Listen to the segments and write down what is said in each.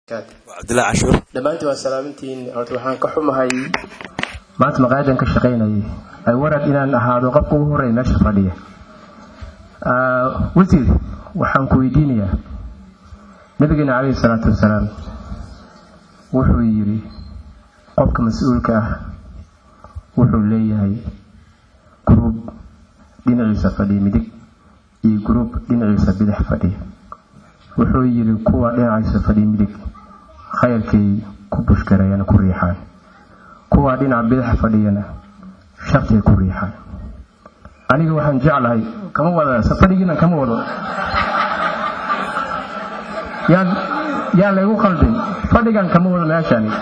cabdillah cashuur dhammaantiin waa salaamintiin horta waxaan ka xumahay maanta maqaayadan ka shaqaynayay ay warad inaan ahaado qofka ugu horreeya meesha fadhiya wasiir waxaan ku weydiinayaa nabigeena calayhi salaatu wasalaam wuxuu yidhi qofka mas-uulka ah wuxuu leeyahay gruub dhinaciisa fadhiya midig iyo gruub dhinaciisa bidix fadhiya wuxuu yidhi kuwa dhinaciisa fadhiya midig khayrkay ku bushgareeyana ku riixaan kuwa dhinaca bidix fadhiyana shartay ku riixaan aniga waxaan jeclahay kama wada fadhigiina kama wado yaan yaan laygu qaldin fadhigan kama wado meeshani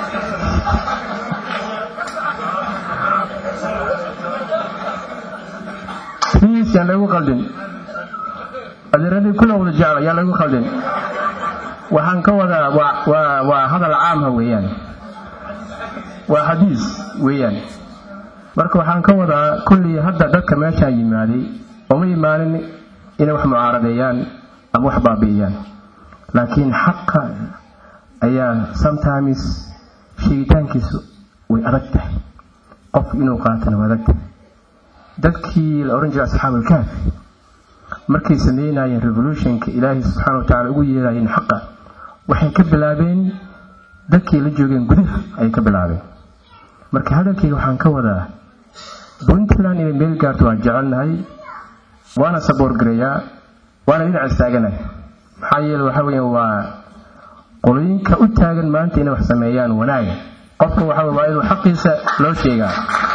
please yaan laygu qaldin adeeradii kula wada jecla yaan laygu qaldin waxaan ka wadaa waa waa hadal caamha weeyaan waa xadiis weeyaan marka waxaan ka wadaa kullii hadda dadka meeshaan yimaaday uma imaanin inay wax mucaaradeeyaan ama wax baabi'iyaan laakiin xaqa ayaa sometimes sheegitaankiisu way adag tahay qof inuu qaatana way adag tahay dadkii la odhan jiray asxaabulkaaf markay sameynayeen revolutionka ilaahay subxaana wa tacala ugu yeerayeen xaqa waxay ka bilaabeen dadkii la joogeen gudaha ayay ka bilaabeen marka hadalkayga waxaan ka wadaa puntland inay meel gaarto waan jecelnahay waana saboorgareeyaa waana dhinac istaaganahay maxaa yeele waxaa weya waa qolooyinka u taagan maanta inay wax sameeyaan wanaaga qofka waxaa waa inuu xaqiisa loo sheegaa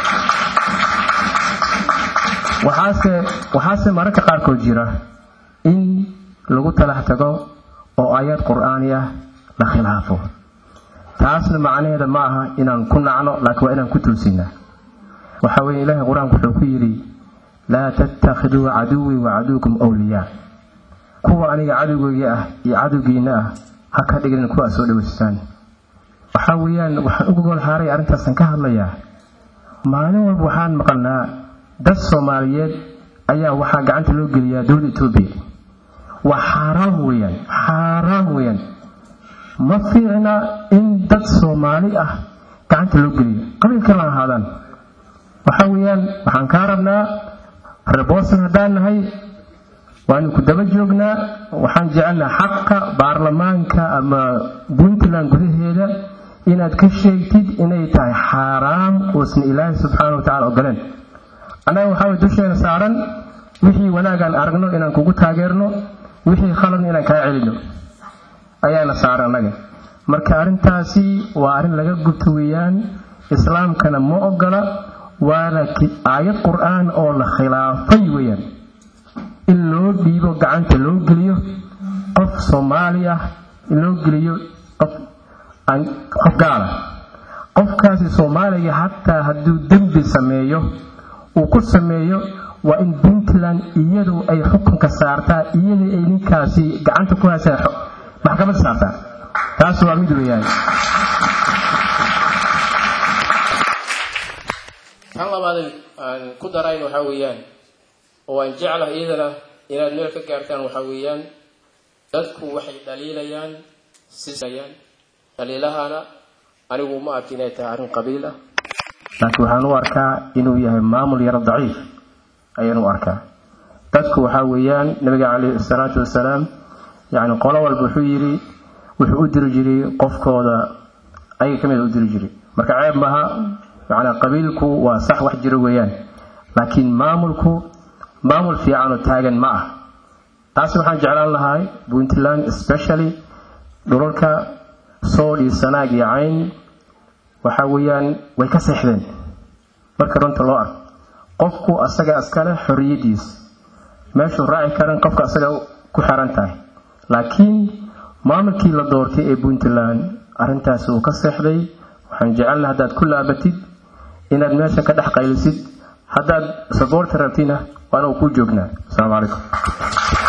waxaase waxaase mararka qaarkood jira in lagu talax tago oo aayad qur-aani ah la khilaafo taasna macnaheeda ma aha inaan ku nacno laakiin waa inaan ku tuusinaa waxaa weeye ilaahay qur-aanku wuxuu ku yidhi laa tattakhiduu caduwii wa caduwkum wliyaa kuwa aniga cadowgeyga ah iyo cadowgiina ah ha ka dhignin kuwa soo dhaweystaan waxaa weeyaan waxaan uga gol haaray arrintaasan ka hadlayaa maalin walba waxaan maqalnaa dad soomaaliyeed ayaa waxaa gacanta loo geliyaa dowladda etoobiya waa xaaraam weeyaan xaaraam weeyaan ma fiicna in dad soomaali ah gacanta loo geliyo qabiil kala ahaadaan waxa weeyaan waxaan kaa rabnaa rebosan haddaan nahay waanu ku daba joognaa waxaan jecelnaha xaqa baarlamaanka ama puntland gudaheeda inaad ka sheegtid inay tahay xaaraam uusan ilaahay subxaana wa tacala ogoleen annaga waxaa way dusheena saaran wixii wanaagaan aragno inaan kugu taageerno wixii khaladna inaan kaa celino ayaana saaran annaga marka arrintaasi waa arrin laga gubto weeyaan islaamkana ma ogola waana aayad qur-aan oo la khilaafay weeyaan in loo dhiibo gacanta loo geliyo qof soomaali ah in loo geliyo qof qof gaala qofkaasi soomaaliga xataa hadduu dembi sameeyo uu ku sameeyo waa in puntland iyadu ay xukunka saartaa iyadii ay ninkaasi gacanta ku haysaa maxkamad saartaa taas waa mid weeyaan tan labaad aan ku darayn waxaa weeyaan oo aan jeclahay iyadana inaad meel ka gaartaan waxaa weeyaan dadku waxay dhaliilayaan siayaan dhaliilahana anigu ma arki inay tahay arrin qabiil ah laakiin waxaan u arkaa inuu yahay maamul yaro daciif ayaan u arkaa dadku waxaa weeyaan nabiga caleyhi salaatu wasalaam yacni qolo walba wuxuu yidhi wuxuu u diri jiray qofkooda ayaga ka mida u diri jiray marka ceeb maaha macnaa qabiilku waa sax wax jiro weeyaan laakiin maamulku maamul fiican oo taagan ma ah taasi waxaan jeclaan lahay puntland especially dhulalka sool iyo sanaag iyo cayn waxa weeyaan way ka seexdeen marka runta loo arko qofku asaga iskale xorriyadiis meeshuu raaci karan qofka asaga ku xiran tahay laakiin maamulkii la doortay ee puntland arrintaasi uu ka seexday waxaan jecelna haddaad ku laabatid inaad meesha ka dhex qaylisid haddaad saboorta rabtina waana uu ku joognaa asalaamu calaykum